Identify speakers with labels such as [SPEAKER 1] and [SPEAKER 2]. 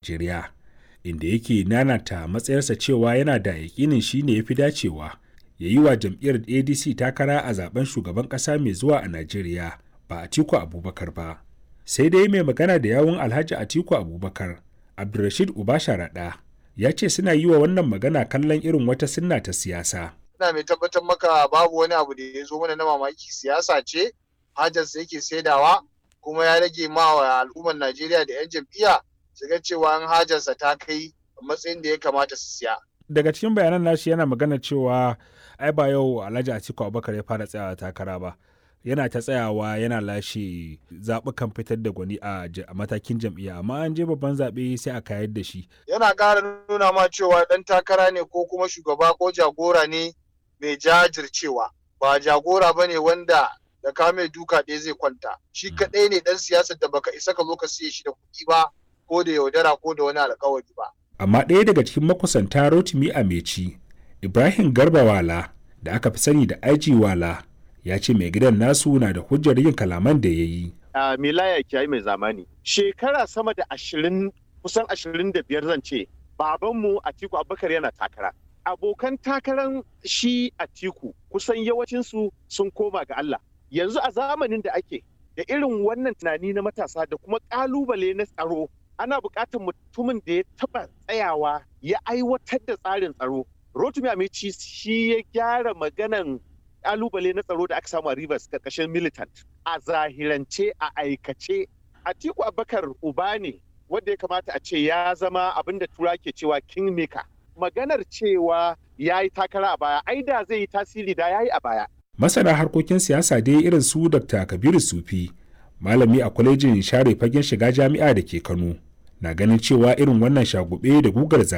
[SPEAKER 1] Najeriya, inda yake nanata matsayarsa cewa yana da yakinin shi ne ya fi dacewa ya yi wa jam'iyyar ADC takara a zaben shugaban ƙasa mai zuwa a Najeriya ba Atiku Abubakar ba. Sai dai mai magana da yawun Alhaji Atiku Abubakar, Abdulrashid Ubasharaɗa, ya ce suna yi wa wannan magana kallon irin wata sunna ta siyasa.
[SPEAKER 2] Ina mai tabbatar maka babu wani abu da ya zo mana na mamaki siyasa ce, hajarsa yake saidawa kuma ya rage ma wa al'ummar Najeriya da 'yan jam'iyya su ga cewa an hajarsa ta kai matsayin da ya kamata su siya.
[SPEAKER 1] Daga cikin bayanan nashi yana magana cewa ai ba yau Alhaji Atiku Abubakar ya fara tsayawa takara ba. Yana ta tsayawa yana lashe zaɓukan fitar da gwani a matakin jam'iyya amma an je babban zaɓe sai a kayar da shi.
[SPEAKER 2] Yana ƙara nuna ma cewa ɗan takara ne ko kuma shugaba ko jagora ne mai jajircewa ba jagora ba ne wanda da ka mai duka ɗaya zai kwanta shi kaɗai ne ɗan siyasar da baka isa ka zo ka siye shi da kuɗi ba ko da yaudara ko da wani alkawari ba.
[SPEAKER 1] Amma ɗaya daga cikin makusanta Rotimi Ameci, Ibrahim Garba Wala da aka fi sani da IG Wala ya ce mai gidan nasu na da hujjar yin kalaman da ya yi.
[SPEAKER 3] A Milaya Kiyayi mai zamani, shekara sama da ashirin kusan ashirin da biyar zan ce, babanmu Atiku Abubakar yana takara. Abokan takaran shi Atiku kusan yawancinsu sun koma ga Allah. Yanzu a zamanin da ake da irin wannan tunani na matasa da kuma ƙalubale na tsaro ana buƙatar mutumin da ya taɓa tsayawa ya aiwatar da tsarin tsaro. Rotumi Amici shi ya gyara maganan ƙalubale na tsaro da aka samu a Rivers ƙarƙashin militant. A zahirance a aikace Atiku Abubakar uba ne wanda ya kamata a ce ya zama abin da tura ke cewa kingmaker. Maganar cewa ya yi takara a baya, ai da zai yi tasiri da ya yi a baya.
[SPEAKER 1] Masana harkokin siyasa dai irin su Dr. Kabiru Sufi, malami a kwalejin share fagen shiga jami'a da ke Kano, na ganin cewa irin wannan shagube da gugar